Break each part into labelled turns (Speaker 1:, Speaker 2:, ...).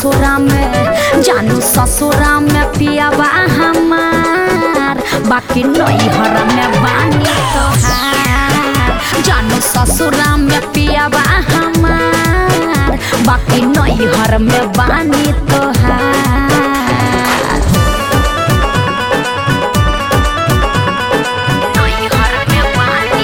Speaker 1: ससुरा में जानू ससुरा में पियावा हमार बाकी नैहर में बानी तोहार जानू ससुरा में पियावा हमार बाकी नैहर में बानी तोहार नैहर में बानी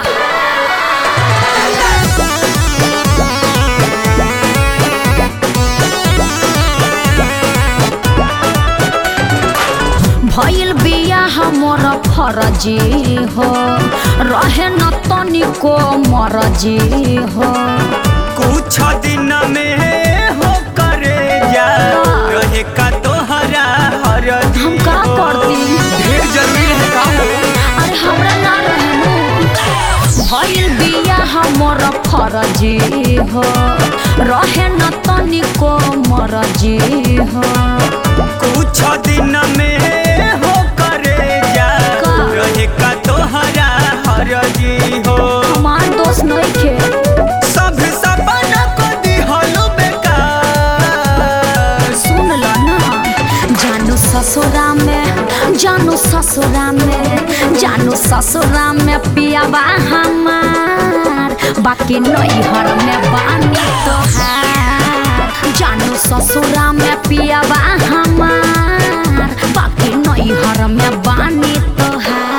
Speaker 1: भइल बिया हमर फरजी हो रहे न तनिको मरजी हो
Speaker 2: कुछ दिन में हो करे जा रहे का तोहरा हर
Speaker 1: हम का करती
Speaker 2: ढेर जरूरी है का हो
Speaker 1: अरे हमरा ना रहनु भइल बिया हमर फरजी हो रहे न तनिको मरजी हो
Speaker 2: कुछ दिन में हो करे जा
Speaker 1: का?
Speaker 2: रहे का तोहरा हर हो
Speaker 1: हमार दोस्त नइखे
Speaker 2: सब सपना को दिहलो बेकार
Speaker 1: सुन ल ना जानू ससुरा में जानू ससुरा में जानू ससुरा में पियावा हमार बाकी नैहर में बानी तोहार जानू ससुरा में पियावा हमार बाकी नैहर में बानी तोहार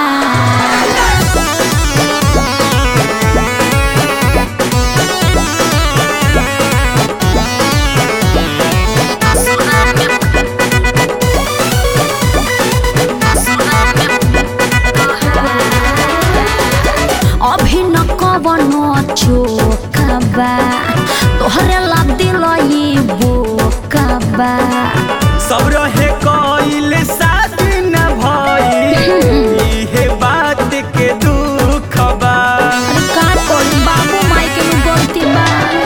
Speaker 1: अभी न कवनो चोकबा तोहरे ला दिलई बोकबा
Speaker 2: सब रहे कइल शादी न भइल इहे बात के दुख बा
Speaker 1: अरे का करी बाबू माई के नु गलती बा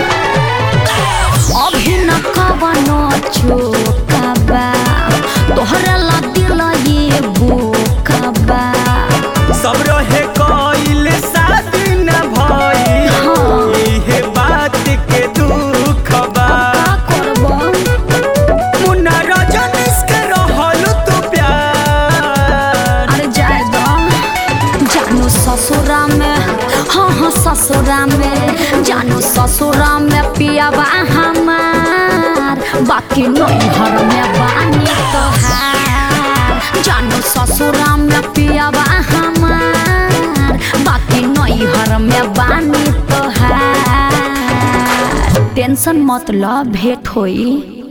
Speaker 1: अभी न कवनो चोकबा तोहरे ला दिलई बोकबा
Speaker 2: सब रहे कइल शादी न भइल
Speaker 1: हाँ।
Speaker 2: इहे बात के दुख बा
Speaker 1: का करबो
Speaker 2: मुन्ना रजनीश के रहल तू प्यार
Speaker 1: अरे जाए दो जानू ससुरा में हाँ हाँ ससुरा में जानू ससुरा में पियावा हमार बाकी नैहर में बानी तोहार जानू ससुरा में पियावा हमार बाकी नैहर में बानी तोहार टेंशन मत ल भेंट होई